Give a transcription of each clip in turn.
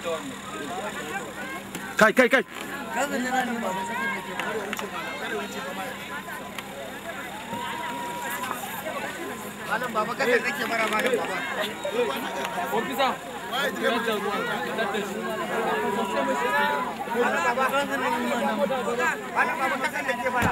kai kai kai Malam baba kada kake mara malam baba. Malam baba Malam baba kada kake mara.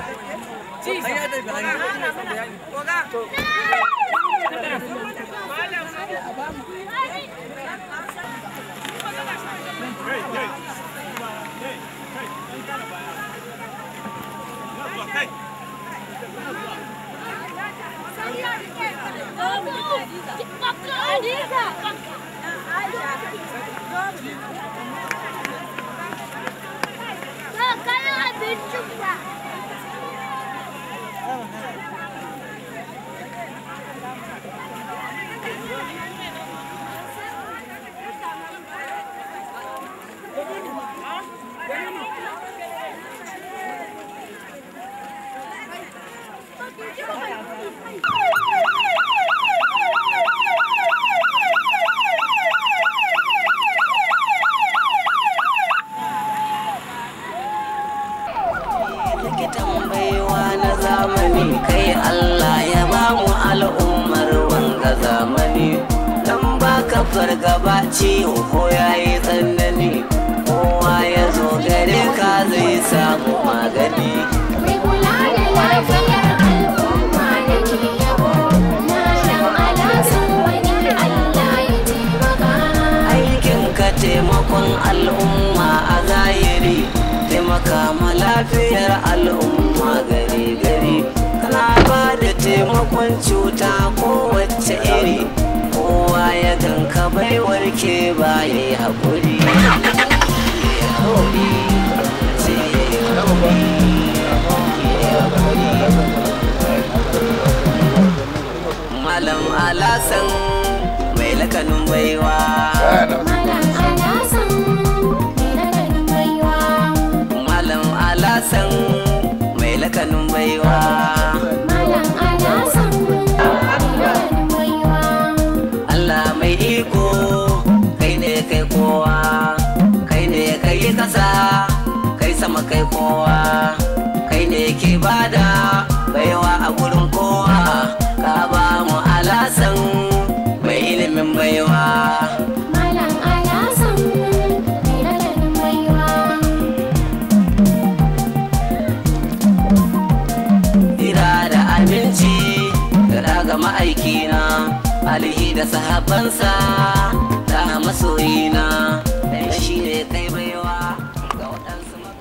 likitan baiwa na zamani kai Allah ya ba mu al'ummar wanga zamani dan baka fargaba ciwo ko yayi tsanani kowa ya zo gare ka zai samu magani Mai kula da lafiyar al'umma da ke yabo na dan alasan wani Allah ya taimaka. aikin ka taimakon al'umma a zahiri taimaka ma lafiyar al'umma gari gari kana ba da taimakon cuta kowace iri kowa ya ganka bai warke ba ya yi haƙuri Ya haƙuri, sai ya yi haƙuri, ya haƙuri. Malam Alasan mai lakanin baiwa. Malam alasan mai lakanin baiwa. Malam Alasan mai lakanin baiwa. Malam alasan mai lakanin baiwa. Allah mai iko kai ne kai kowa kai ne kai kasa kai sama kai kowa kai ne ke bada baiwa a gurin kowa ka ba mu alasan mai ilimin baiwa Malam alasan mai lakanin baiwa. Ira da abinci da daga ma'aikina alihi da sahabansa da masoyina dan shi ne kai baiwa ga waɗansu maka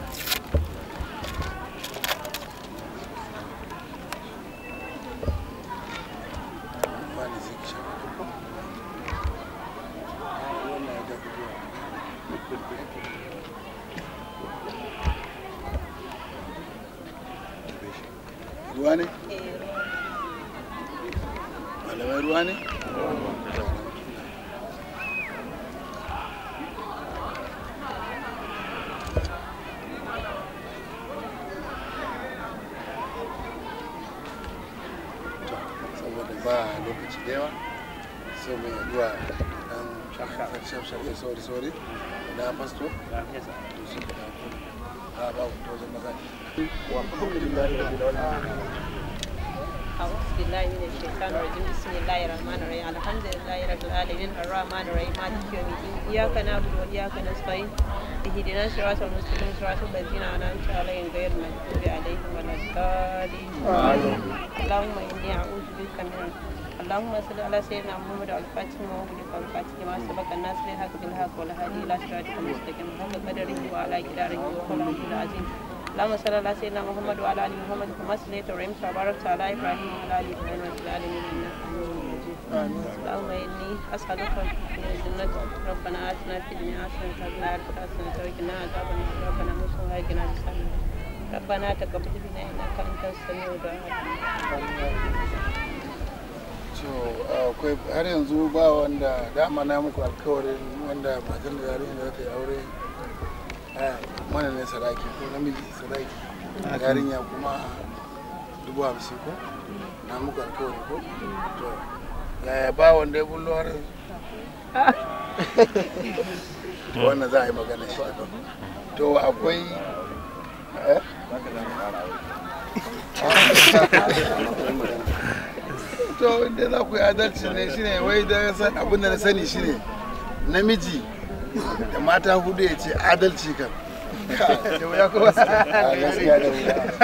ruwa ne? malamai ruwa ne? saboda ba lokaci da yawa sai mai zuwa dan shafshafe sauri sauri da fasto da su da ba ku wajen maza أعوذ بالله من الشيطان الرجيم بسم الله الرحمن الرحيم الحمد لله رب العالمين الرحمن الرحيم مالك يوم الدين إياك نعبد وإياك نستعين اهدنا الصراط المستقيم صراط الذين أنعمت عليهم غير المغضوب عليهم ولا الضالين اللهم إني أعوذ بك من اللهم صل على سيدنا محمد الفاتح ومغلق الفاتح لما سبق الناس بالحق بالحق والهادي إلى صراطك المستقيم محمد قدره وعلى قدره وقوله العظيم اللهم صل على سيدنا محمد وعلى ال محمد كما صليت ورحمت وباركت على ابراهيم وعلى ال ابراهيم في العالمين انك حميد مجيد اللهم اني اسالك من الجنه ربنا اتنا في الدنيا حسنه وفي الاخره حسنه وقنا عذاب النار ربنا مسلم وهجنا بسلام ربنا تقبل منا انك انت السميع الدعاء so akwai har yanzu ba wanda dama na muku alkawarin wanda matan da yarinya da ta yi aure a mana ne sadaki ko namiji sadaki yarinya kuma dubu hamsin ko na muku alkawari ko to yaya ba wanda ya bullo har yanzu to wannan za a yi magana shi to akwai eh? to inda za ku yi adalci ne shine wai da san abin da na sani shine namiji da mata hudu ya ce adalci kan da wuya kuma a gaskiya da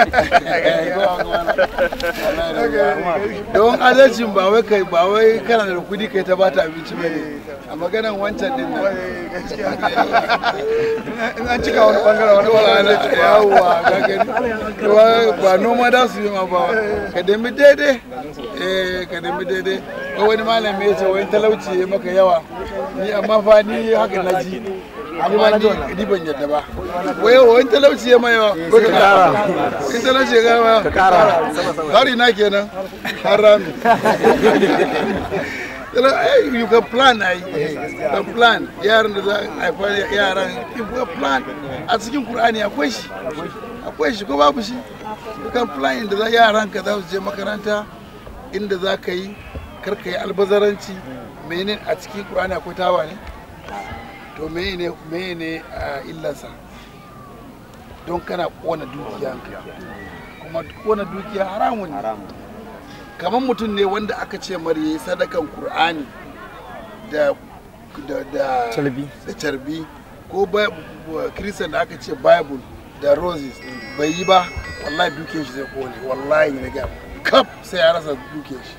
wuya don adalcin ba wai kai ba wai kana da kudi kai ta bata abinci bane a maganan wancan din nan in an cika wani bangare wani wani yawwa ka gani ba noma da su yi ma ba ka dami daidai eh ka dami daidai ko wani malami ya ce wani talauci ya maka yawa ni amma fa ni haka na ji amma ni ni ban yadda ba wai wani talauci ya mai yawa ko ka kara in talauci ya kara ka kara hari na kenan har rami you can plan ai can plan yaran da za a haifa yaran if you plan a cikin qur'ani akwai shi akwai shi ko babu shi you can plan inda za yaran ka za su je makaranta inda za ka yi kar ka yi albazaranci menene a cikin qur'ani akwai tawa ne to menene menene a illansa don kana kona dukiyanka kuma kona dukiya haramun ne kamar mutum ne wanda aka ce mara yi sadakan Kur'ani da da da Carbi. da carbi ko kiristan da aka ce bible da roses bai yi ba wallahi duke shi zai kone wallahi na gaya kaf sai ya rasa duke shi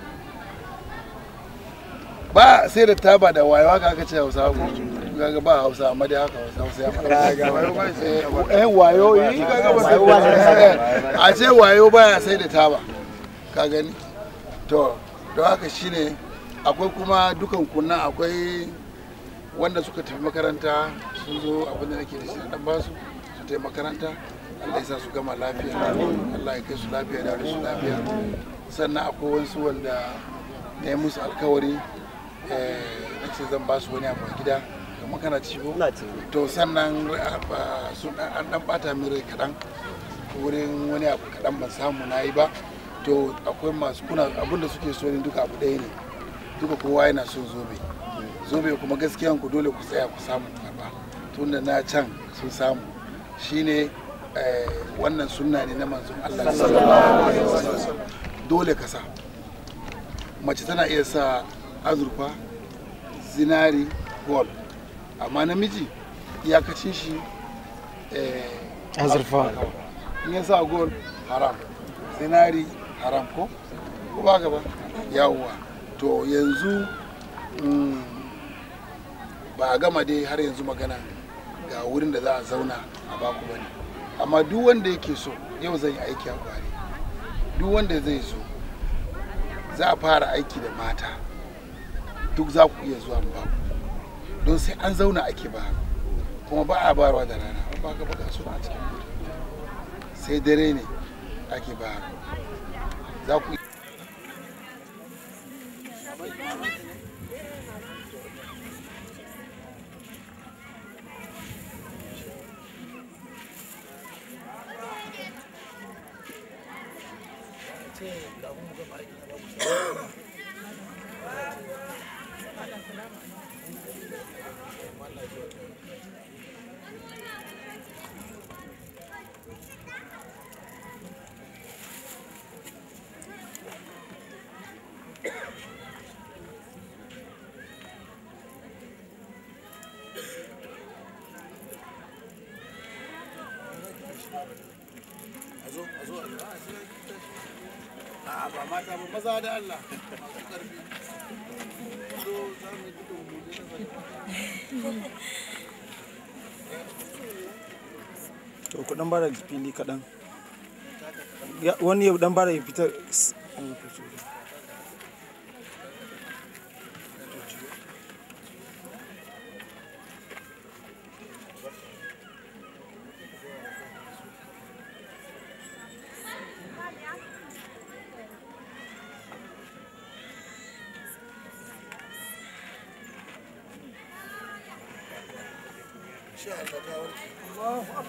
ba sai da taba da wayo haka aka ce hausa ko gaga ba hausa amma dai haka hausa hausa ya fara eh wayo yi gaga ba sai a ce wayo baya sai da taba ka gani to don haka shine akwai kuma dukan kunnan akwai wanda suka tafi makaranta sun zo abin da nake da shi dan basu su tafi makaranta Allah ya sa su gama lafiya Allah ya kai su lafiya da su lafiya sannan akwai wasu wanda na yi musu alkawari na ce zan ba su wani abu a gida kamar kana ci ko to sannan sun an dan bata min rai kaɗan wurin wani abu kaɗan ban samu na yi ba to akwai masu kuna abinda suke so ne duka abu ɗaya ne duka kowa yana son zobe zobe kuma gaskiyan ku dole ku tsaya ku samu karba tunda na can sun samu shine wannan sunna ne na manzon Allah sallallahu alaihi wasallam dole ka sa mace tana iya sa azurfa zinari gold amma namiji iyakacin shi azurfa in ya sa gold haram zinari haram ko ko ba gaba yawwa to yanzu ba a gama dai har yanzu magana ga wurin da za a zauna a baku bane amma duk wanda yake so yau zan yi aiki a kwari duk wanda zai zo za a fara aiki da mata duk za ku iya zuwa baku don sai an zauna ake ba kuma ba a barwa da rana ba ka baka suna a cikin mota sai dare ne ake ba za ku A'a ba mata ba maza da Allah masu karfi. Zo za mu yi dukkan mu je na to ku dan bada fili kaɗan Ya- wani ya dan bada ya fitar Insha Allah ta warke.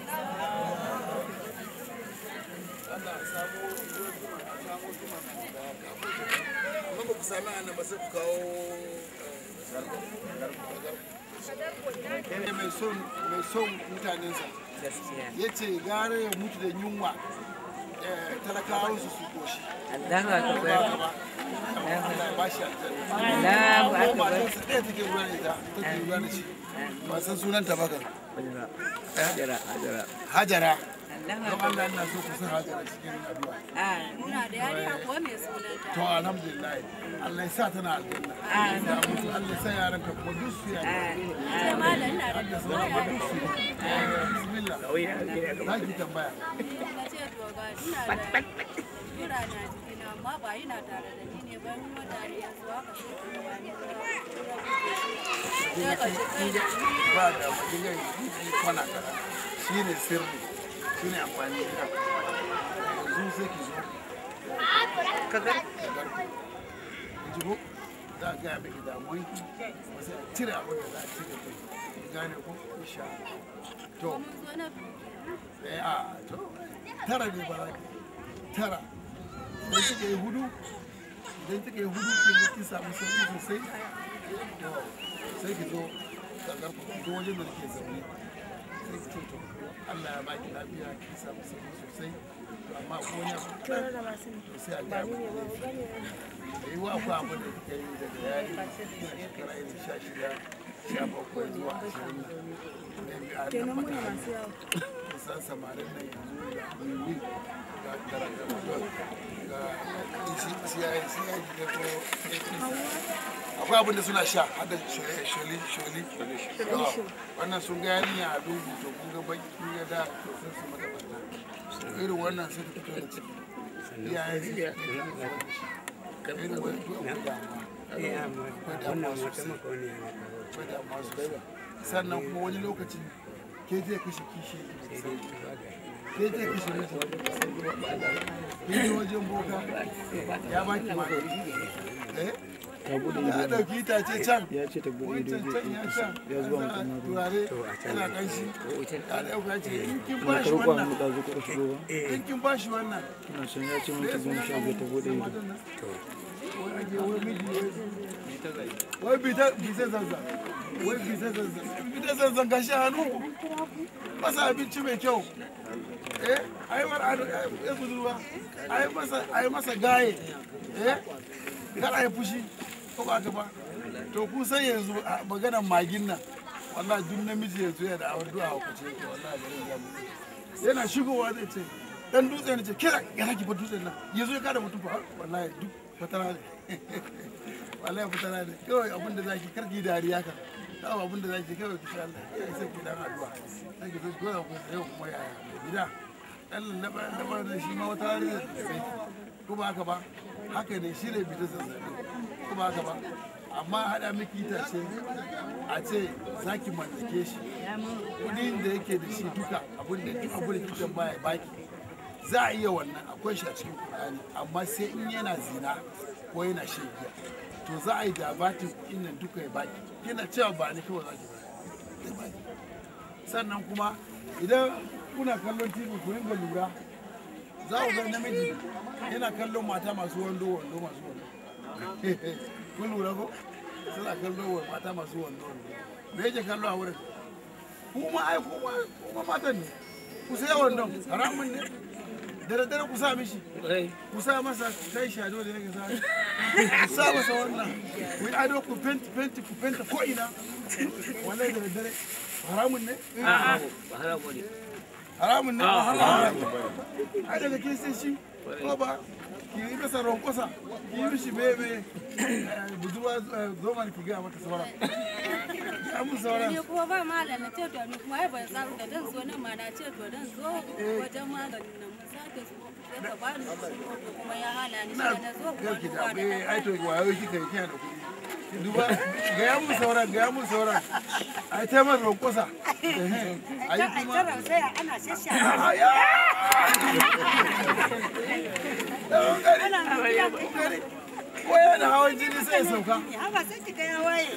Allah samu samu zuma da amma ba ku sami ana ba sai ku kawo ne mai son mai son mutanensa ya ce gara ya mutu da yunwa eh, talakawa su su koshi Allahu ba akbar. ka ba Allah ya ba shi aljanna Allahu ko akbar. matarsa ɗaya take ruwa da ita take ruwa da shi ba san sunanta ba kan Hajara, hajara. hajara Allahu don Allah ina so ku san hajara cikin addu'a Ah, Muna da yarinya kuwa mai sunanta. to alhamdulillah Allah ya sa tana aljanna ya mutu Allah ya sa yaran ka kuma duk su yaran Ce malam ina da da sauran ma duk su bismillah za ki tambaya na ce to ga ina da kura na jikina amma ba ina tare da ni ne bayan kuma tare yanzu haka sai ka ga ni sai ka ci kai da ni ba da dinga yi kwana kaza shine sirri shine amfani da yanzu sai ki zo ka gar. ki ji ko za a gaya miki damuwan ki ba sai a cire abin da za a cire kai ki gane ko insha Allah to mun zo na eh a to tara ne ba za ki tara idan kika yi hudu idan kika yi hudu kin ga kin samu sauki sosai to sai ki zo kakar ku ki zo wajen da nake zaune sai ki ce to Allah ya baki lafiya ki samu sauki sosai to amma ko wani abu kaɗan to sai a ga mu da yi wa ku abu da kika yi daga yari kina shekara irin sha shida sha bakwai zuwa ashirin nan kenan muna masu yawa kusan samarin nan yanzu da wiwi ga garagamadon ga ciyayi ciyayi da ko akwai abin da suna sha hada sholi sholi wannan sun ga yarinya a dubu to kun ga baki kun ga da to sun su mata barna irin wannan sai ta fito da ciki iyayen su ne irin wani akwai damuwa akwai damuwa sosai akwai damuwa sosai sannan kuma wani lokacin ke zai kashe kishi ke zai kashe miji ke je wajen boka ya baki magani eh ya dauki itace can ya ce ta buɗe ido wancan zai can ya ɗauki can su ya zuwa mutum na ruwa turare yana kanshi ya dauka ce in kin na bashi karɓa wannan mu ɗazu kuɗa shigo ba in kin bashi wannan ina son ya ce minti goma sha biyar ta buɗe ido wai bita bisa zanzan wai bisa zanzan bita zanzan gashi hannu masa abinci mai kyau eh ai war ado ya budurwa ai masa ai masa gaye eh kar ai fushi ko ba ka ba to ku san yanzu a maganar magin nan wallahi duk namiji yanzu yana da awar du'a ku ce ke wallahi bari ya mu yana shigowa zai ce dan dutse ne ce kira ya raki fa dutsen nan yanzu ya kada mutum fa wallahi duk fatara ne wallahi fatara ne kawai abin da zaki karki dariya ka kawai abin da zaki kawai ki sha Allah ya sai ki dan addu'a sai ki zo goya ku yau kuma yaya gida dan lallaba lallaba da shi ma wata rana da sai ko ba haka ba haka ne shi ne bita zazzabi ko ba haka ba amma haɗa miki itace a ce za ki mallake shi kudin da yake da shi duka abin da duk abin da kike baya baki za a iya wannan akwai shi a cikin Qur'ani amma sai in yana zina ko yana shan giya to za a yi dabatin kuɗin nan duka ya baki kina cewa ba ni kawai za ki bayar zai baki sannan kuma idan kuna kallon tv ku ringa lura za ku ga namiji yana kallon mata masu wando wando masu wando kun lura ko suna kallon wa mata masu wando wando me yake kallo a wurin kuma ai kuma kuma matan ne ku sai wandon haramun ne da daddare ku sa mishi ku sa masa kai shado da yake sa ku sa masa wannan ku yi ado ku fenti fenti ku fenta ko ina wallahi da daddare haramun ne haramun ne ba haramun ai daga kin sai shi ko ba ki yi masa ronkosa ki yi mishi bebe budurwa zoman ki ga mata sauran ya mun sauran ni kuma ba malam na ce to ni kuma ai ban samu da dan zo nan ma na ce to dan zo wajen maganin nan mun sake zo sai ka ba ni shi kuma ya hana ni na sai na zo kuma garki duba da da bai ai to wayo kika yi kina da kuɗi Ki duba ga ya mun sauran ga ya mun sauran ai ta masa ronkosa ai kuma sai ana shasha Aya! Ko yana hawan jini sai ya sauka. haba sai ki ga ya waye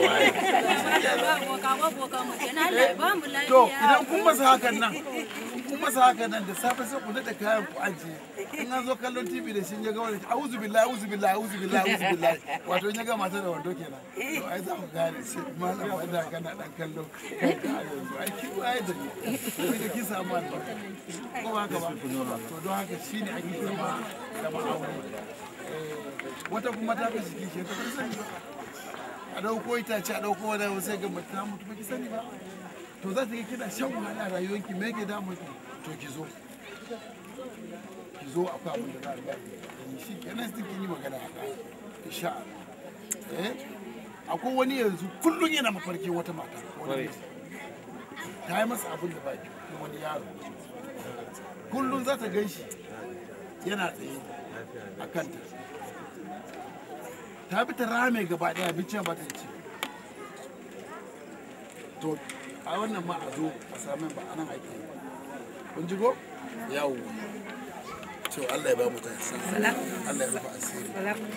ba boka ba boka mu kenan Allah ya ba mu To lafiya idan kun masa hakan nan, kun kun masa haka nan da safe sai ku daɗa kayan ku ajiye in an zo kallon tv da shi ya ga wani auzu billahi auzu billahi auzu billahi auzu billahi wato in ya ga mata da wando kenan to ai za ku gane shi malam wanda kana dan kallo kanka a yanzu ai ki waye da ni sai da ki samu albarka ko ba haka ba to don haka shine ake zama da ma'aure wata kuma ta fi jiki ke ta fi sani ba a dauko itace a dauko wani abu sai ga mace ta mutu ba ki sani ba to za ta ga kina shan wahala a rayuwarki me ke damu ki to ki zo ki zo akwai abin da za a gani shi kenan sai kin yi magana a kai insha Allah eh akwai wani yanzu kullun yana mafarkin wata mata wani ta yi masa abin da ba ki wani yaro kullun za ta gan shi yana tsaye a kanta ta bi ta rame gaba daya abincin ba ta ci to a wannan ma a zo a samun ba anan ake yi kun ji go yawo to Allah ya ba mu ta Allah ya rufa asiri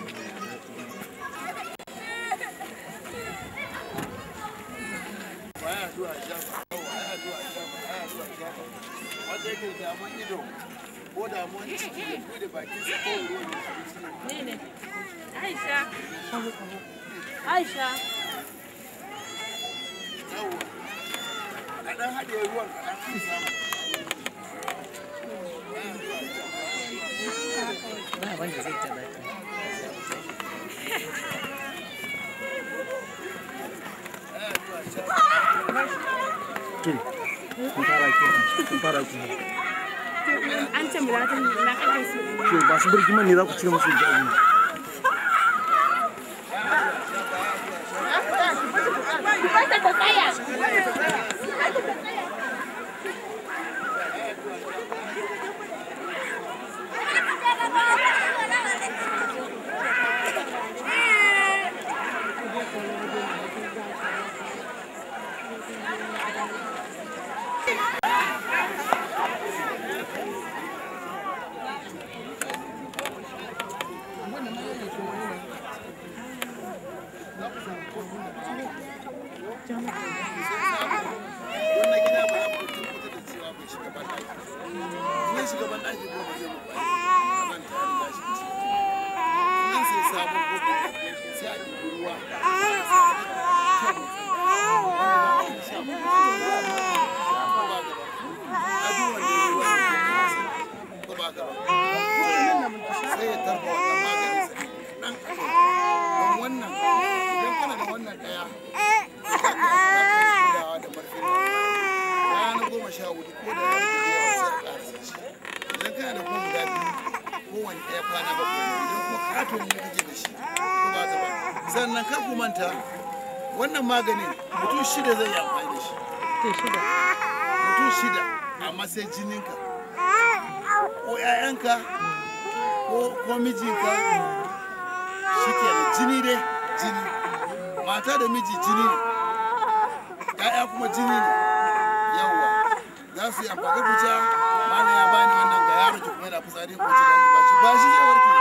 baya zuwa shafa baya zuwa shafa baya zuwa shafa wanda yake damuwan ido ko damuwan ciki ya bude bakin sa ko ruwan abinci ne Aisha. Aisha. yawo a ɗan haɗe ruwan kaɗan an samu ba wanda zai taɓa ta kun fara ke kun fara ku An ce mu latin na kaɗan su. to ba su birgiman ne za ku cire musu ja'i wannan gida ba za mu tabbatar da cewa bai shiga ban ɗaki in ya shiga ban ɗaki ko ba zai mu ba ban ta riga shi ciki nan sai sabon kofi sai a ɗibi ruwa sai ya tarba wannan maganin sa ɗan don wannan idan kana da wannan ɗaya kulawa da marfin rana goma sha hudu ko da yaro da yawa sai a ƙarasa shi idan kana da kuma guda biyu kowane ɗaya kwana bakwai ne idan kuma katon ne kake da shi ko ba ka ba sannan kar ku manta wannan maganin mutum shida zai yi amfani da shi mutum shida amma sai jininka ko 'ya'yanka ko ko mijinka shi kenan jini dai jini mata da miji jini ne ya'ya kuma jini ne yawwa za su yi amfani kuca mana ya bani wannan ga yaro ki kuma yana fitsari ko ci ba shi ba shi zai warke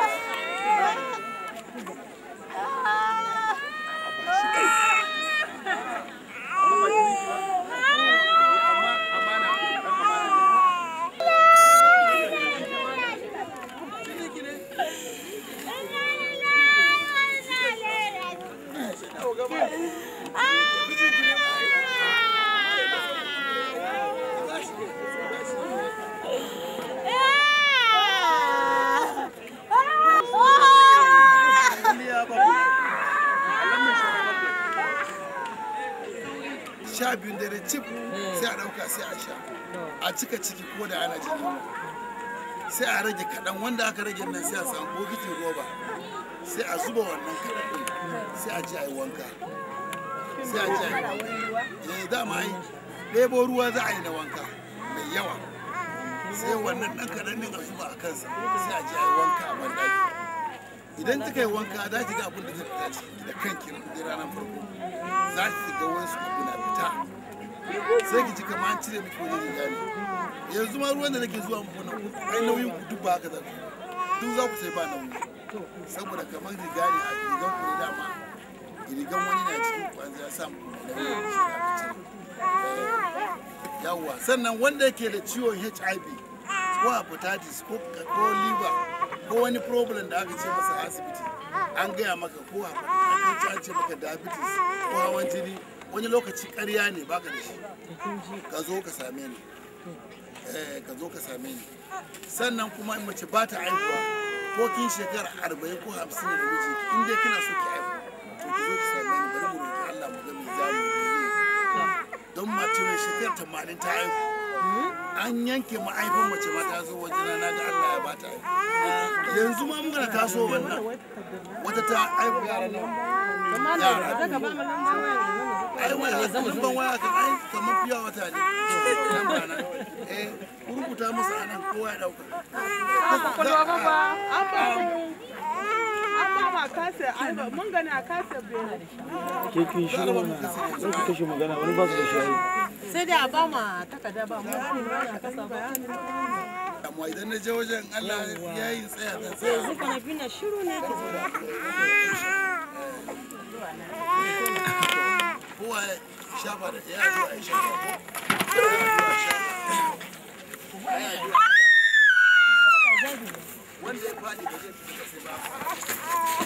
sha biyun dare cif sai a ɗauka sai a sha a cika ciki ko da ana jini sai a rage kaɗan wanda aka rage nan sai a samu bokitin roba sai a zuba wannan kaɗan ɗin sai a ji a yi wanka sai a ji a yi wanka eh dama ai ɗebo ruwa za a yi na wanka mai yawa sai wannan ɗan kaɗan ɗin a zuba a kansa sai a ji a yi wanka a banɗaki idan kika yi wanka za ki ga abin da zai fita ciki da kanki da ranar farko za ki ga wasu abu na fita sai ki ji kamar an cire miki wani riga ne yanzu ma ruwan da nake zuwa muku nan ai nauyin ku duk ba haka za ku duk za ku sai ba nauyi saboda kamar riga ne a rigan ku ne dama rigan wani na cikin ku an ya sa muku nauyi shi aka cire yawwa sannan wanda yake da ciwon hiv ko hepatitis ko ko liver ko wani problem da aka ce masa a asibiti an gaya maka ko hepatitis an ce maka diabetes ko hawan jini wani lokaci ƙarya ne baka da shi ka zo ka same ni eh ka zo ka same ni sannan kuma in mace ba ta aihuwa ko kin shekara arba'in ko hamsin da miji in dai kina so ki aihu to ki zo ki same ni bari mu roki Allah mu ga me za mu yi don mace mai shekara tamanin ta aihu an yanke ma'aifin mace ma ta zo wajena na ga Allah ya bata aihu yanzu ma muka da taso wannan wata ta aihu yara nan yara ai waya lamban waya kan ai kamar fiya wata ne lamba nan eh ku rubuta musu anan kowa ya dauka kwakwalwa ba ba an ba mu an ba ma kasa mun gani a kasa bene ke kin shiru mana sai ku kashe magana wani ba su da shayi sai dai a ba ma takarda ba mu gani ba na kasa ba amma idan na je wajen Allah ya yi tsaya da tsaya yanzu kana bi na shiru ne kowa ya shafa da ya zo a yi shafa ko ya zo a shafa Ya zo a shafa. wanda ya faɗi ba zai fita sai ba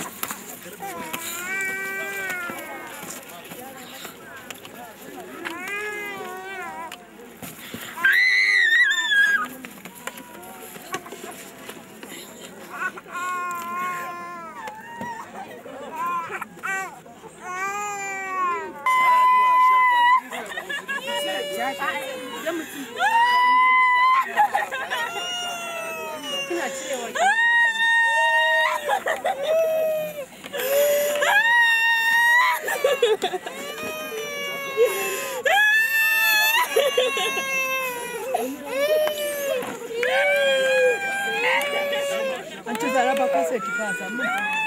an ci zaraba kasa ki kasa mun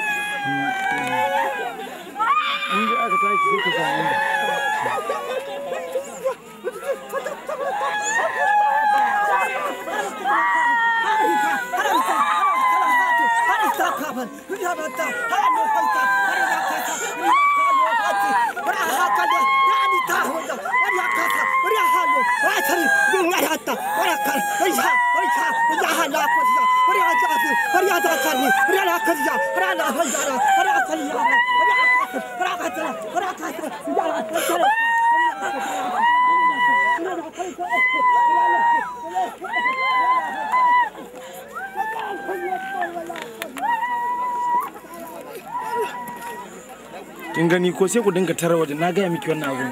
in ji aka tashi sai ku samu inda kin gani ko sai ku dinga tarwa da na gaya miki wannan abu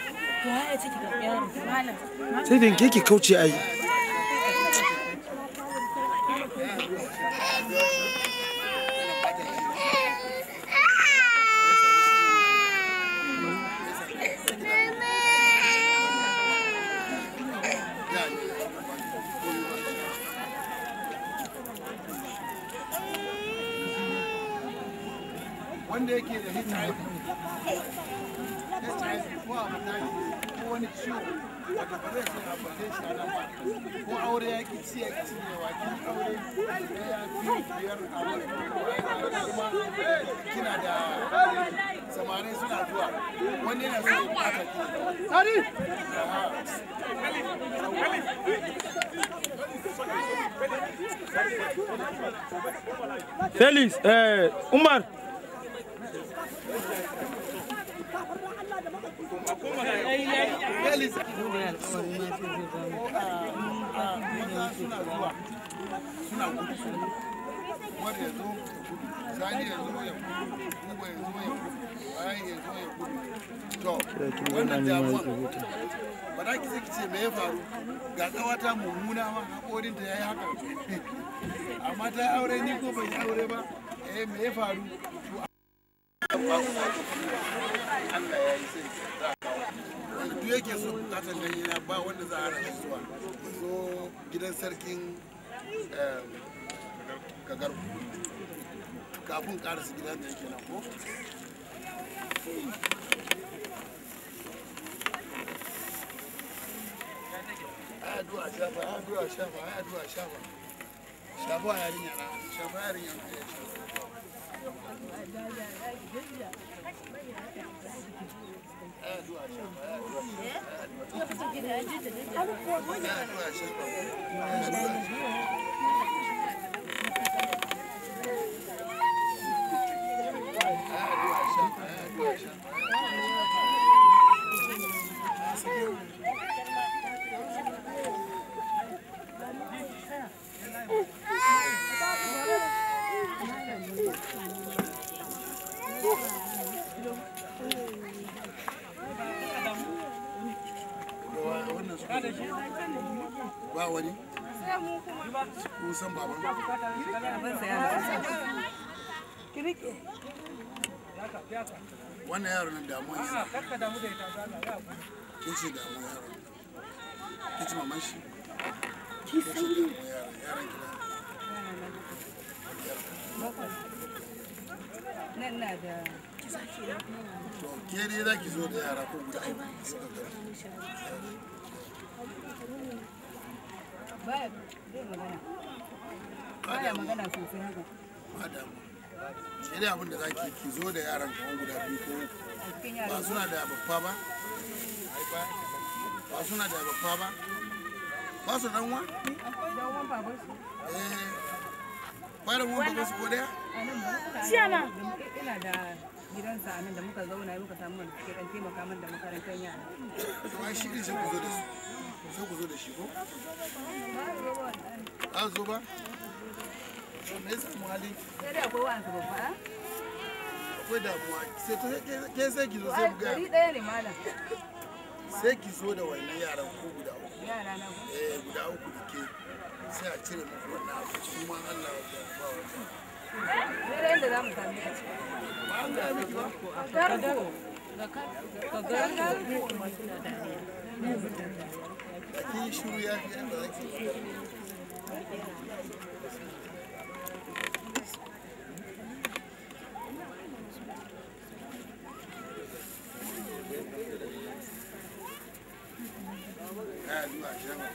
sai da ke ki kauce ai wanda yake da HIV HIV ko hepatitis ko wani ciwo wata ba zai sai hypertension a nan ba ko aure ya ki ci ya ki ci ne wa kin aure ya fi biyar a wani kuma kina da samari suna zuwa wani yana so ya bata ki Felix eh Umar Felix maza suna zuwa suna gudu wanda ya zo ya gudu sani ya zo ya gudu kuma ya zo ya gudu bayan ya zo ya gudu to wannan damuwa ba za ki ki ce me ya faru ga kawata mummuna ma haƙorinta ya yi haka amma ta yi aure ni ko bai yi aure ba eh me ya faru to Allah ya yi sai za a kawo wanda duk yake so bukatar ganye na ba wanda za a rasa zuwa ya zo gidan sarkin em, kagar kafin karasa gidan da yake nan ko ai addu'a shafa ai addu'a shafa ai addu'a shafa shafa yarinya na shafa yarinya na ya shafa ai addu'a shafa ai addu'a shafa ai addu'a wannan su ba wani kun san baban wannan yaro nan damuwa ne ke ce damuwa yaro ke ce maman shi ke ce damuwa yaro yaron gida nan na da to ke dai za ki zo da yara ko guda uku suka gari baya zai magana ba baya damuwa magana sosai haka ba damuwa sai dai abin da za ki ki zo da yaran kamar guda biyu ko uku a cikin ba yaran suna da babba ba ba suna da babba ba ba su dan wa dan wan baban su eh ba da mu ba su ko daya a nan ba Siyama. ina da gidansa a nan da muka zauna muka samu wanda suke dan taimaka min da makarantar yara to ai shi ne sai ku zo da su sai ku zo da shi ko a zo ba to me yasa mu hali sai dai akwai wa'ansu babba a akwai damuwa sai to ke- ke sai ki zo sai mu gari ga ɗaya ne malam sai ki zo da wannan yaran ko guda uku yara na ku eh guda uku da ke sai a cire muku wannan abu su ma Allah ya ba wa sai dai yadda za mu sami a ciki ba an ga miki ba tarko da kin shiru ya fi yadda zaki Kaya zuwa shafa.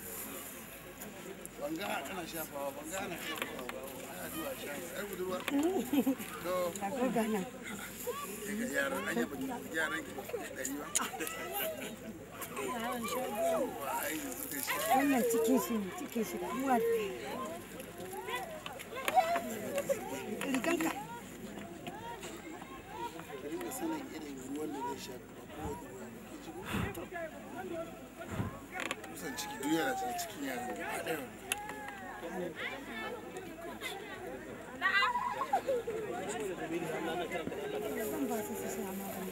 Banga ana shafawa, banga ana shafawa ba. Ana zuwa shafa. Ai budurwa. To. Daga yaran anya ba ki yaran ki dari ba. Yawwa, ai yanzu kai shi. wannan cikin shi ne cikin shi da ruwa riganka ka dinga sanin irin ruwan da zai sha ba kowane ruwa ba ke ciki kusan ciki duk yana cikin cikin yaran gaba ɗaya wannan. zan ba su su sha magani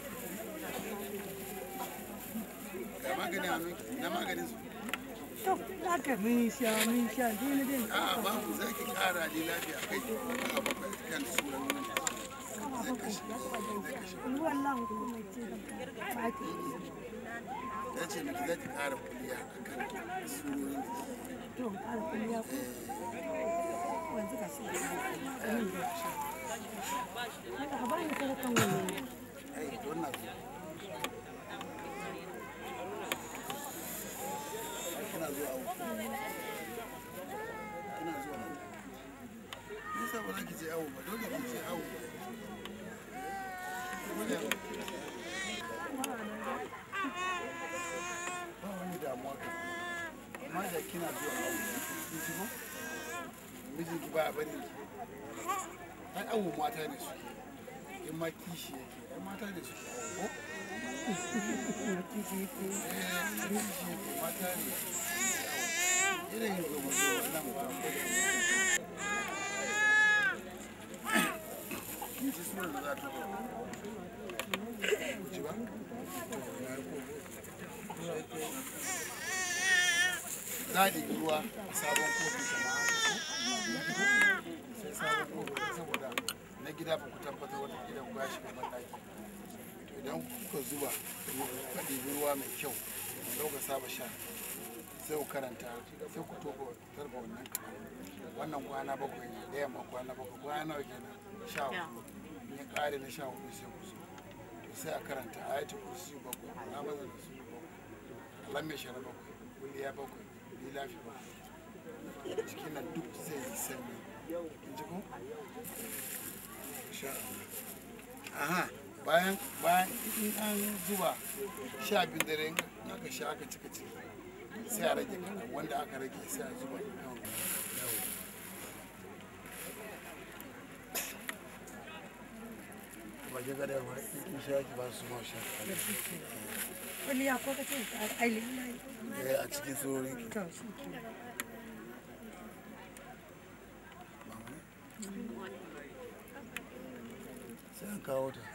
ga magani a nan na maganin su to haka mun sha mun sha dole dai a babu za ki ƙara ne lafiya kai a bakwai kan sunan nan zai kashe zai kashe ruwan nan kuma mai ce da fati ya ce miki za ki ƙara kuliya a kan sunonin da ke to fara kulliya ko wanzu ka shi haka ka bani sadakan wannan ai wannan kina zuwa awo kina zuwa awo me yasa ba za ki je awo ba dole ki je awo Dole. ba wani damuwa ka amma da kina zuwa awo kin ji ko mijinki ba a bari ki ai awo mata ne suke in ma kishi yake ai mata ne suke awo ko kishi yake mata ne irin yin goma zuwa nan ba ko da kin ji sunan da za ta zo ji ba za a ɗibi ruwa a sabon kofi jama'a sai sabon kofi saboda na gida ba ku tabbatar wata gidan ku ya shiga mataki to idan kuka zuba kuka ɗibi ruwa mai kyau da kuka saba sha sai ku karanta sai ku toba tarba wannan wannan kwana bakwai ne da yamma kwana bakwai kwana nawa kenan sha hudu in ya ƙare na sha hudu sai ku zo to sai a karanta ayatul kursi bakwai amazan da su bakwai alam mai shara bakwai kuliya bakwai lilafi bakwai cikin nan duk zai yi sanyi in ji ko? sha Allah aha bayan bayan in an zuba sha biyu dare in aka sha aka cika ciki sai a rage kaɗan wanda aka rage sai a zuba yawan ba ke gada ba in sha ki ba su ma sha wani ya ko ka ce ai lillahi eh a cikin tsoron ki to shi ke sai an kawo ta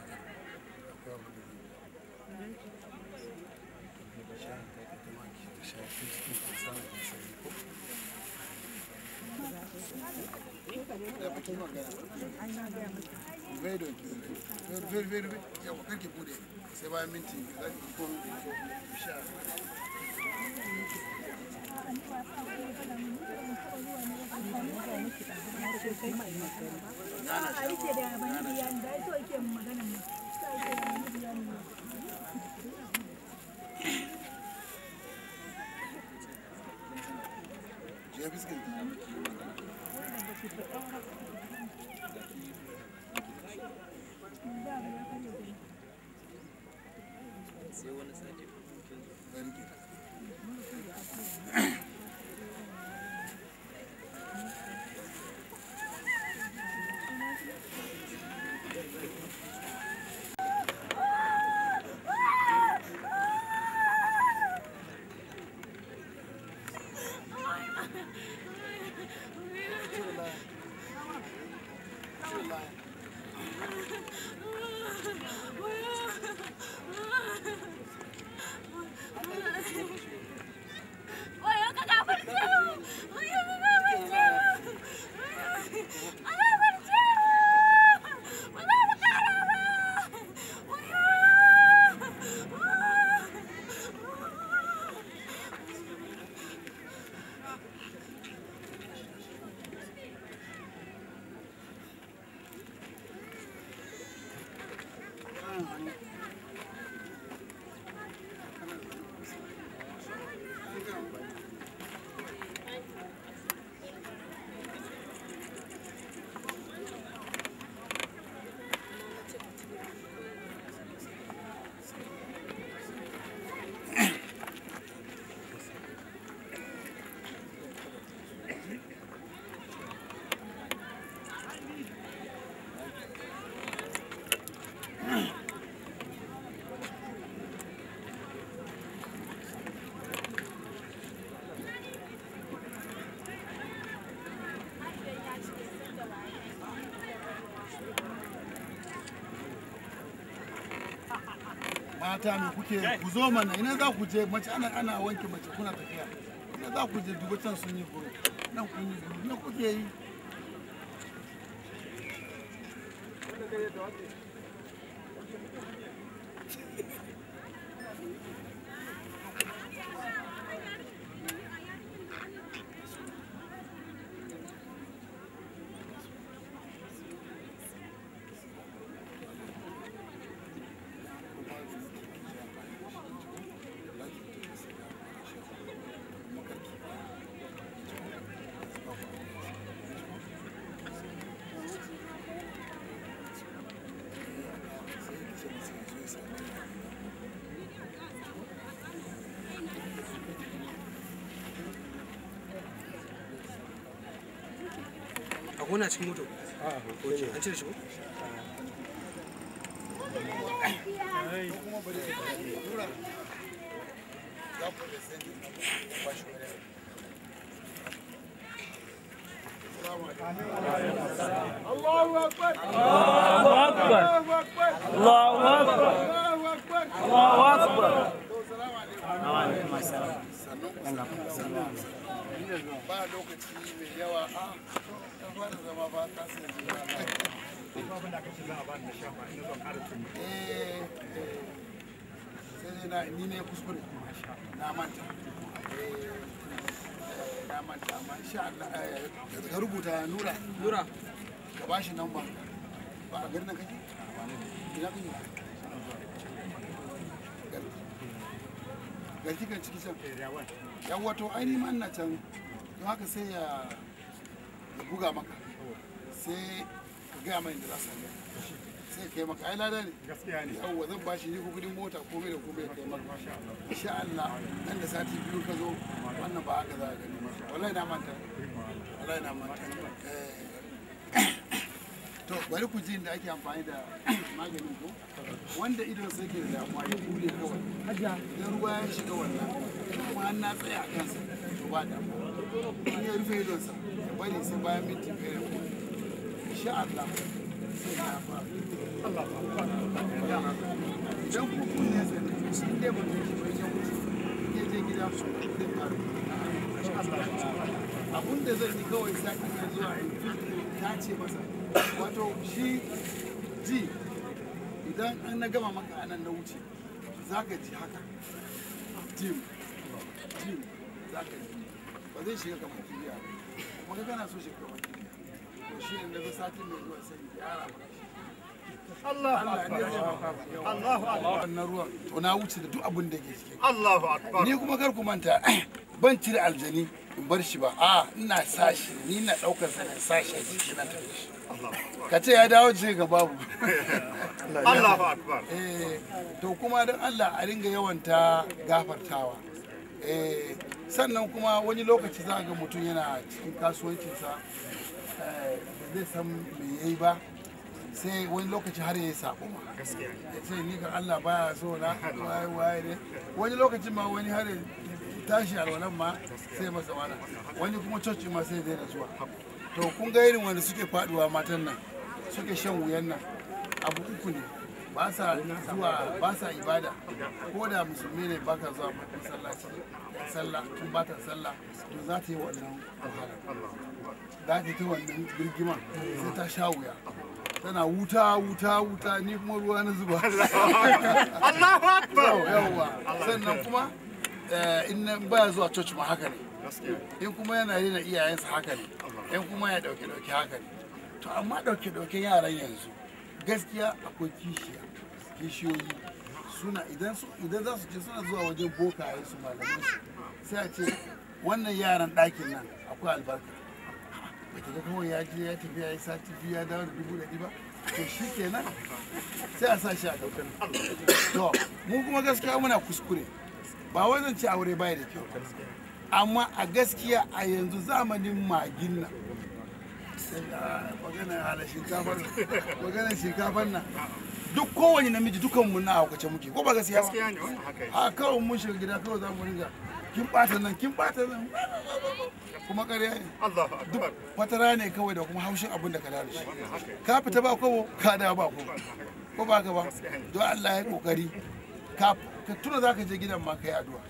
Very good. Very, very, very, very. Yawa, karki bude. Sai bayan minti biyu za ki ko sha. Je biskit. Very good. mata me kuke ku zo mana ina za ku je mace ana ana wanke mace kuna tafiya ina za ku je duba can sun yi guru nan kun yi guru na kuke yi a gona cikin moto an cire shi ko الله اكبر الله أكبر الله أكبر الله أكبر وعليكم السلام ba lokaci mai yawa a ta fara zama ba ta sai Eh, eh, sai dai na ni ne kuskure na manta Eh, na manta amma insha Allah eh, ka rubuta nura nura ka ba shi namba ba a garin nan kake ina kake Garki. garki kan ciki can yan wato ainihin man na can don haka sai ya ya buga maka sai ka gaya mai da za su sai kai maka ai lada ne gaskiya ne yawwa zan bashi ni ko kudin mota ko mai da ko mai kai maka insha Allah nan da sati biyu ka zo wannan ba haka za ka gani wallahi na manta wallahi na manta Eh, to bari ku ji inda ake amfani da maganin ko wanda idon sai ke da damuwa ya bude kawai idan ruwa ya shiga wannan kuma an na tsaya a kansa to ba damuwa in ya rufe idonsa ya bari sai bayan minti biyar ya bude insha Allah sai ya fara idan ku kun ne sai shi dai ba ke bai ya wuce ya je gida su zai fara abun da zan yi kawai sati mai zuwa ta ce masa wato shi ji idan an na gama maka anan na wuce za ka ji haka jim jim za ka ji ba zai shiga kamar kibiya ba kuma ka kana so shiga kamar kibiya to shi ne daga satin mai zuwa sai ya yara maka Allahu akbar Allahu akbar wannan ruwan to na wuce da duk abin da ke cikin Allahu akbar ni kuma kar ku manta ban cire aljani in bar shi ba a ina sashi ni na daukar sa sashi a jiki na tafi shi ka ce ya dawo ce ga babu Allahu akbar eh to kuma don Allah a ringa yawanta gafartawa eh sannan kuma wani lokaci za ga mutum yana cikin kasuwancinsa eh, ba zai san me yayi ba sai wani lokaci har ya yi sabo ma ya ce ni ga Allah baya so na waye waye ne wani lokacin ma wani har ya tashi alwalan ma sai masa wani wani kuma coci ma sai daina zuwa to kun ga irin wanda suke faduwa matan nan suke shan wuyan nan abu uku ne ba sa zuwa ba sa ibada ko da musulmi ne ba ka zuwa masallaci sallah in ba ta sallah to za ta yi wannan wahala za ta yi wannan girgima sai ta sha wuya tana wuta wuta wuta ni kuma ruwa na zuba Allahu akbar yawwa sannan kuma eh, in nan baya zuwa church ma haka ne in kuma yana rena iyayensa haka ne in kuma ya dauke dauke haka ne to amma dauke dauke yaran yanzu gaskiya akwai kishiya kishiyoyi suna idan su idan za su je suna zuwa wajen bokaye su malamai su sai a ce wannan yaran ɗakin nan akwai albarka ba ki ga kawai ya je ya tafi ya yi sati biyu ya dawo da dubu ɗari ba to shi kenan sai a sa shi a ɗaukar to mu kuma gaskiya muna kuskure ba wai zan ce aure bai da kyau amma a gaskiya a yanzu zamanin magin nan maganar hala shinkafar maganar shinkafar nan duk kowane namiji dukan mu na haukace muke ko ba gaskiya gaskiya ba ne wannan haka yake a kawai mun shiga gida kawai za mu ringa kin bata nan kin bata nan kuma ƙarya ne Allahu akbar fatara ne kawai da kuma haushin abin da ka da shi ka fita ba kobo ka da ba kobo ko ba ka ba don Allah ya kokari ka ka tuna za ka je gidan ma kai addu'a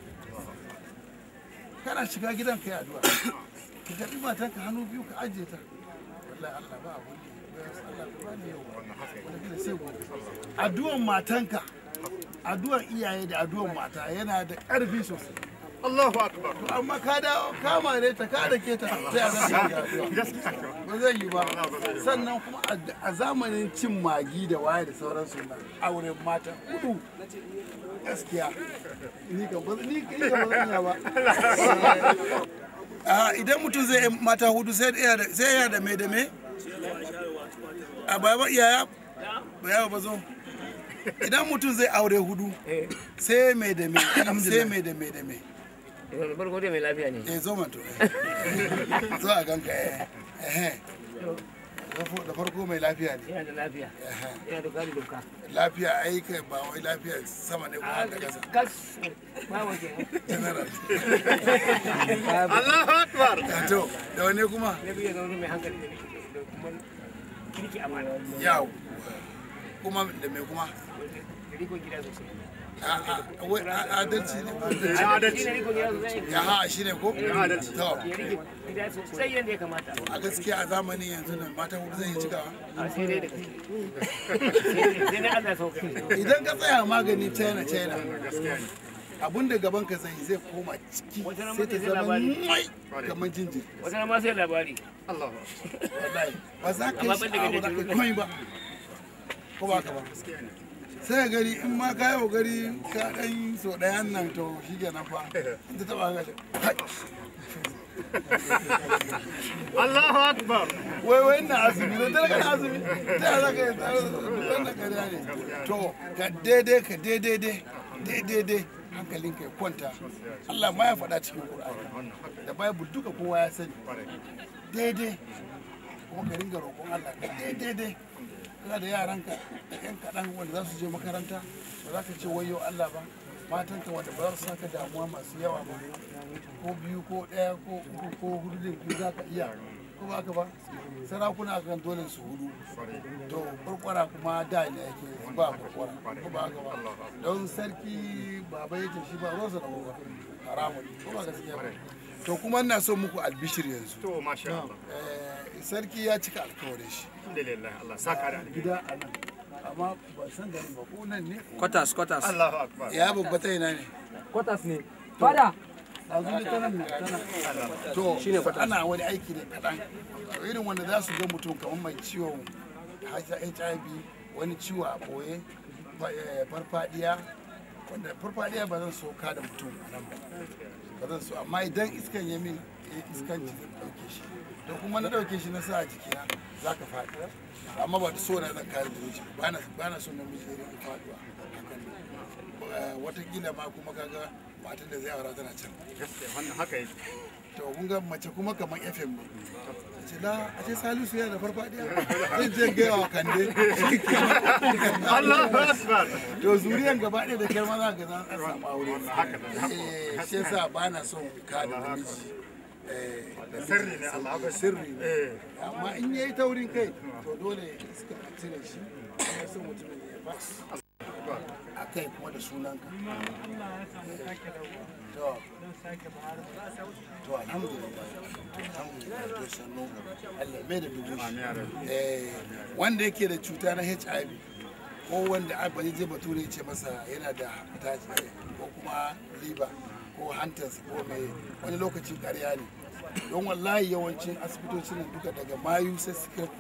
kana shiga gidan kai addu'a ka karbi matanka hannu biyu ka ajiye ta wallahi Allah ba abun ne Allah ka bani yau wanda sai gobe addu'an matanka addu'an iyaye da addu'an mata yana da ƙarfi sosai Allahu akbar To amma ka dawo ka mare ta ka dake ta sai a zama ya addu'a. ba zai yi ba sannan kuma a- a zamanin cin magi da waye da sauransu na auren mata hudu gaskiya ni kan ba ni ni kan ba zan iya ba a idan mutum zai yi mata hudu sai ya da sai ya da me da me a baba iyaya ba yawa ba zo idan mutum zai aure hudu sai me da me sai me da me da me farko dai mai lafiya ne eh zo man to zo a ganka eh eh da farko mai lafiya ne yana da lafiya yana da kari doka lafiya ai kai ba wai lafiya sama ne ko da kasa gas ba waje general Allahu akbar to da wane kuma na biyu ga wani mai hankali da kuma kirki amana yawo kuma da me kuma da rikon gida sosai A- a- wai a- adalci ne adalci ne rikon gida sosai ya ha shi ne ko adalci. to ya rike gida sosai yadda ya kamata a gaskiya a zamanin yanzu nan mata hudu zai yi cikawa a sai dai da kai sai dai Allah sauka idan ka tsaya magani china china abun da gaban ka zai zai koma ciki Wata ran sai ta mutum zai zama labari. mai kamar jinjiri wata ma sai labari Allahu wallahi ba za ka Amma yi ban daga sha'awa ba za ka jajjaru yi komai ba ko ba ka ba sai gari in ma ka yi gari ka dan so ɗayan nan to shi ke nan fa in ta taba ka ce "Kai." Allahu Akbar. wai wai na azumi da dare kana azumi ta yaya za ka yi tsare wannan ƙarya ne to ka daidai ka daidai dai daidai dai hankalin ka ya kwanta Allah ma ya faɗa cikin Qur'ani da Bible duka kowa ya sani daidai kuma ka ringa roƙon Allah ka daidai dai kana da yaranka da ƴan kaɗan wanda za su je makaranta ba za ka ce wayo Allah ba matanka wanda ba za su saka damuwa masu yawa ba ko biyu ko ɗaya ko uku ko hudu da biyu za ka iya ko ba ka ba sarakuna kan dole su hudu to kurkwara kuma da ne yake ba kurkwara ko ba ka ba don sarki baba yake shi ba rosa da ba haramun ko ba gaskiya ba to kuma ina so muku albishir yanzu To masha Allah. Eh, sarki ya cika alkawarin shi Alhamdulillah Allah saka da alheri. gida a nan amma ban san garin ba ko nan ne Quarters, quarters. Allahu Akbar. ya babbata ina ne Quarters ne. Fada. ɗazu da tanan ne tanan to ana wani aiki ne kaɗan irin wanda za su ga mutum kamar mai ciwon hiv wani ciwo a ɓoye fa- eh, farfadiya wanda farfadiya ba zan so ka da mutum a nan ba ba zan so amma idan iskan ya min eh, iskanci zan ɗauke shi to kuma na ɗauke shi na sa a jikina za ka faɗi amma ba da so na zan kare da miji ba na- ba na so namiji ya rika faɗuwa hakan Eh, watakila ma kuma kaga matan da zai aura tana can Gaskiya wannan haka yake. to kun ga mace kuma kamar fm ne a ce la a ce salisu yana da farfadiya zai je gaya wa kande shi kenan. Allahu Akbar. to zuriyan gaba ɗaya da kyar maza ga zan an samu aure Eh, shi yasa ba na son ka da namiji Eh, da Sirri ne Allah saboda sirri ne Eh. amma in yayi taurin kai to dole iska a cire shi kuma son mutumin ya fas a kai kuma da sunanka to to alhamdulillah alhamdulillah to sannu Allah mai da dubu shi eh wanda yake da cuta na HIV ko wanda abba je bature ce masa yana da hepatitis ko kuma liver ko hantarsa ko mai wani lokacin ƙarya ne don wallahi yawancin asibitocin nan duka daga mayu sai su kai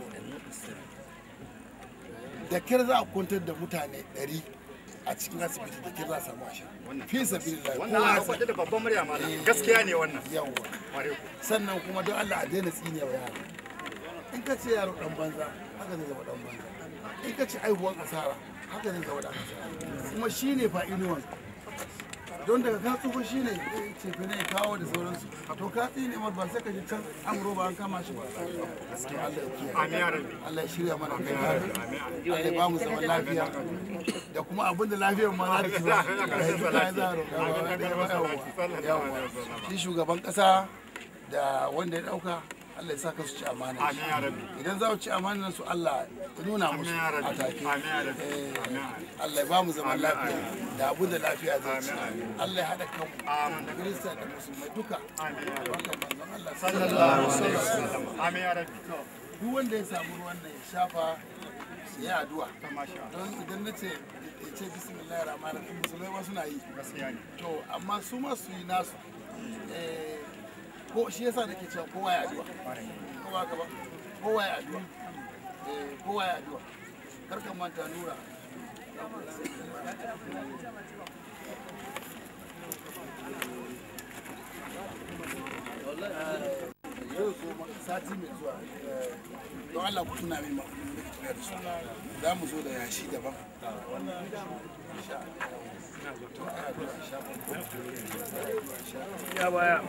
da kyar za a kwantar da mutane 100 a cikin asibiti da kyar za a samu asha fi sabilillah Wannan kowa ya ana san. faɗi da babban murya malam. Gaskiya ne wannan. yawwa Kware ku. sannan kuma don Allah a daina tsine wa yaro in ka ce yaro dan banza haka zai zama dan banza in ka ce aihuwan asara haka zai zama dan asara kuma shine fa inuwan don daga ka tsufa shine cefe ne kawo da sauransu to ka tsine mar ba sai ka ji can amuro ba an kama shi ba to Allah ya kiyaye Amin ya rabbi. Allah ya shirya mana kai Allah ya ba mu zaman lafiya da kuma abin da lafiyar ma za ta ci ba ya duka ya zaro yawa shi shugaban kasa da wanda ya dauka Allah ya saka su ci amana Amin ya rabbi. idan za su ci amanar su Allah ya nuna musu ya rabbi. a take Amin ya rabbi. Eh, Amin. Allah ya ba mu zaman lafiya da abin da lafiya zai ci Allah ya haɗa kanmu Amin. Kirista da musulmai duka Amin ya rabbi. Barkan manzon Allah Sallallahu alaihi wasallam. Amin ya rabbi. duk wanda ya samu ruwan nan ya shafa ya addu'a Masha Allah. don idan na ce ya ce bismillahir rahmanir rahim musulmai ma suna yi Gaskiya ne. to amma su ma su yi nasu Eh, ko shi yasa nake cewa kowa ya addu'a kowa ka ba kowa ya addu'a Eh, kowa ya addu'a kar ka manta nura yau so ma- sati mai zuwa eh, don Allah ku tuna min ma da ke tafiya da su za mu zo da yashi daban Insha Allah. To, ai addu'a, insha Allah. Ya baya.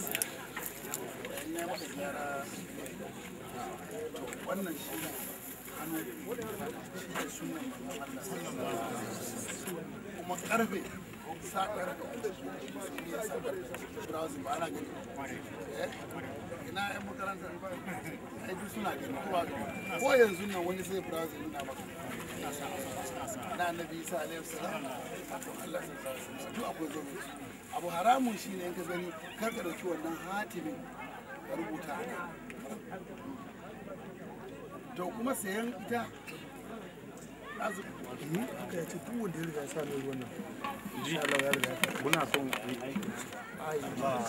wannan shi ne hannu shi ne sunan manzon Allah kuma karfe sakar da shi ya sakar browsing ba ana gani Eh? ina yan makaranta ai duk suna gani kowa ko yanzu nan wani sai browsing nuna maka na annabi isa alaihi salam to Allah sai sa duk akwai gwamnati abu haramun shine in ka gani kar ka dauki wannan hatimin ka rubuta a nan. to kuma sayan ita azu aka yace duk wanda ya riga ya sa mai ruwan nan insha Allah ya riga muna son yi aiki ai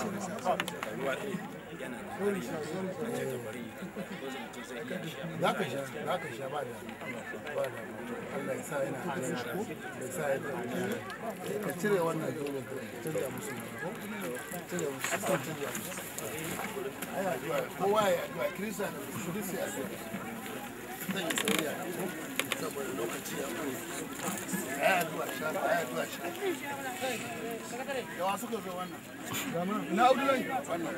za ka sha za ka sha ba da ba da Allah ya sa yana hannun shi ko ya sa ya da ka cire wannan dole ka cire musu ne ko cire musu ka cire musu ai addu'a kowa ya addu'a kirista da su duk sai addu'a zan yi sauri a ko saboda lokaci ya ko ai addu'a sha ai addu'a sha yawa suka zo wannan na Abdullahi wannan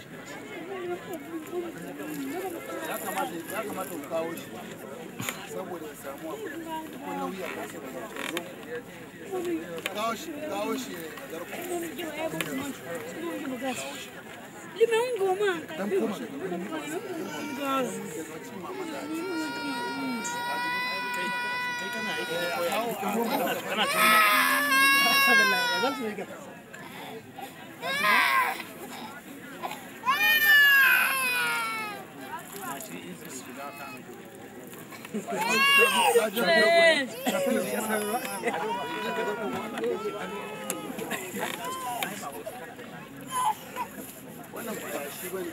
ya kamata ya kamata ku kawo shi saboda ya samu abu ko nauyi a kansa da zo kawo shi kawo shi a garko Limon goma. dan kuma wannan ba shi bane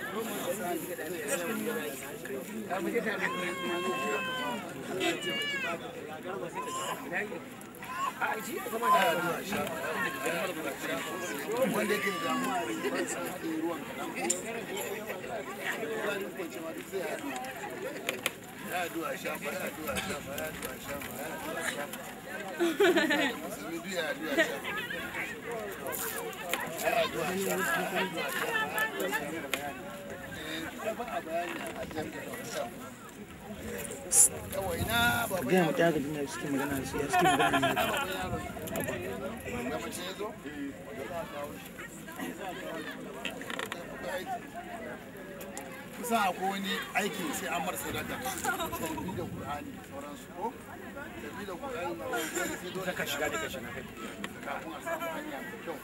wanda yake da damuwa a rikin sa ke ruwan kaɗan ko ya ko cewa duk sai ya haɗu ya haɗu a shafa ya haɗu a shafa ya haɗu a shafa ya haɗu a shafa musulmi duk ya haɗu a shafa ya haɗu a shafa ya haɗu a shafa ya haɗu a shafa eh ba a bayani a jami'a yawa ina baba gaya mata ga dinga suke magana su ya suke magana ne da mace ya zo kusa akwai wani aikin sai an mar sadaka tarbi da qur'ani da sauransu ko tarbi da qur'ani ma wani sai dole ka shiga da ka shiga kafin a samu hanya mai kyau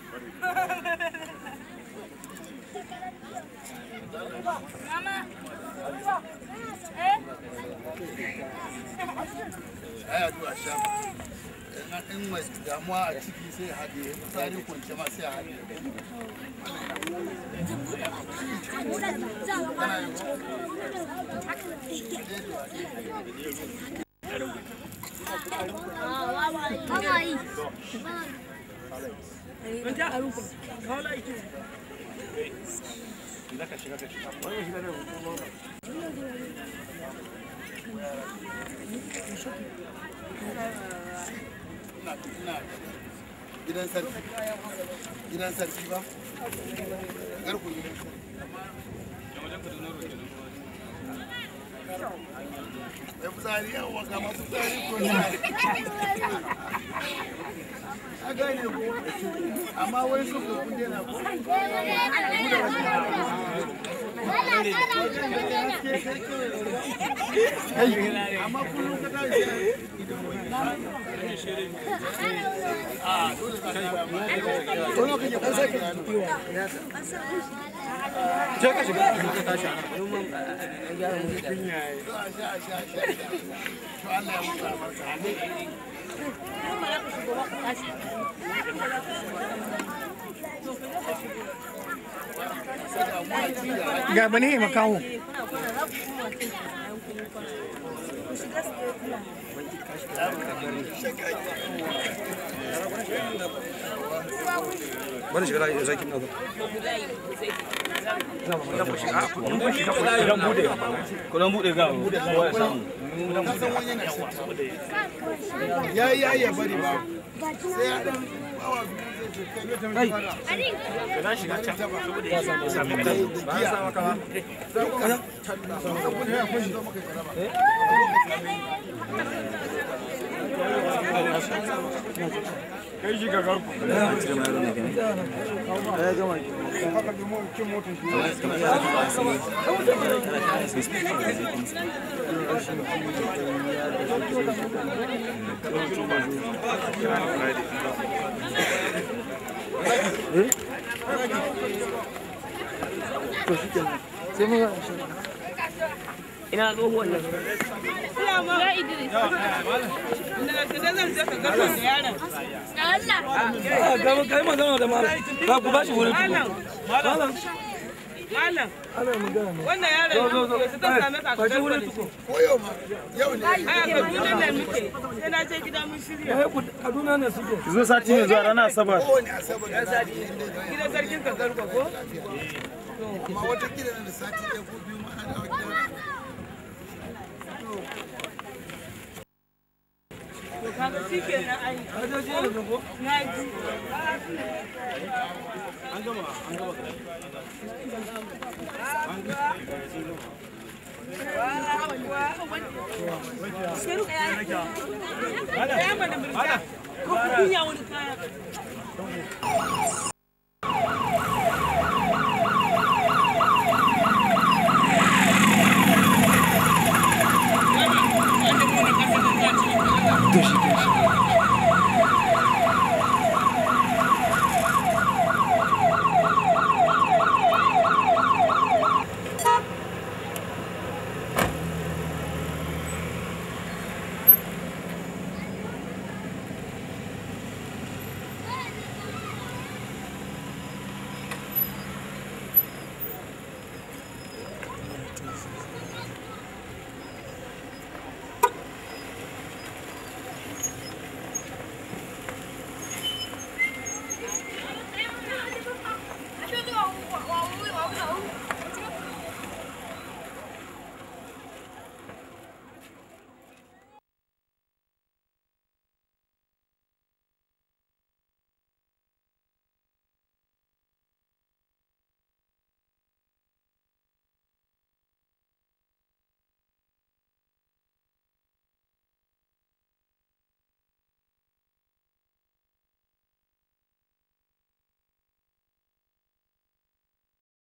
ai addu'a sha in in mai damuwa a ciki sai ya haɗe tsari kwance ma sai ya haɗe ina ina gidan sarki gidan sarki ba garku gidan sarki ya fitsari yawa ga masu fitsari ko a gane ko amma wai su ko kun dena ko amma kullum ka tashi a dole ka ga to no kake dan sake je ka shiga ka tashi to Allah ya mutu albarka ga bane makaho bari shiga da zaki na Kudan bude. Kudan bude ga kowa ya samu. na san wani yana ya ya ya bari ba sai ya dan bawa biyu kai Ka za shiga can saboda ya sami kai. Ba za sa maka ba. Kai shi ga garku. Ina tsohuwan nan. Ya Idris. Da zan je ka garba da yaron. Allah. kai magana da malam ka ku bashi wurin Malam. malam Malam. ana magana ne Wannan yaron Zo, zo, zo. yanzu ta same ka Bashi garba wurin da tuko. shi. Ko yau ma, yau ne. Aya Kaduna ne muke. Sai na je gida mun shirya. Eh, ku- Kaduna ne suke zo sati ne zuwa ranar asabar Kowane asabar da sati. Gidan sarkin ka garba ko? Amma wata gida da sati ɗaya ko biyu ma ana wajen To kaga shi kenan ai. Na ji. an gama an gama Kaya mana murja. Ko kunya wani kaya.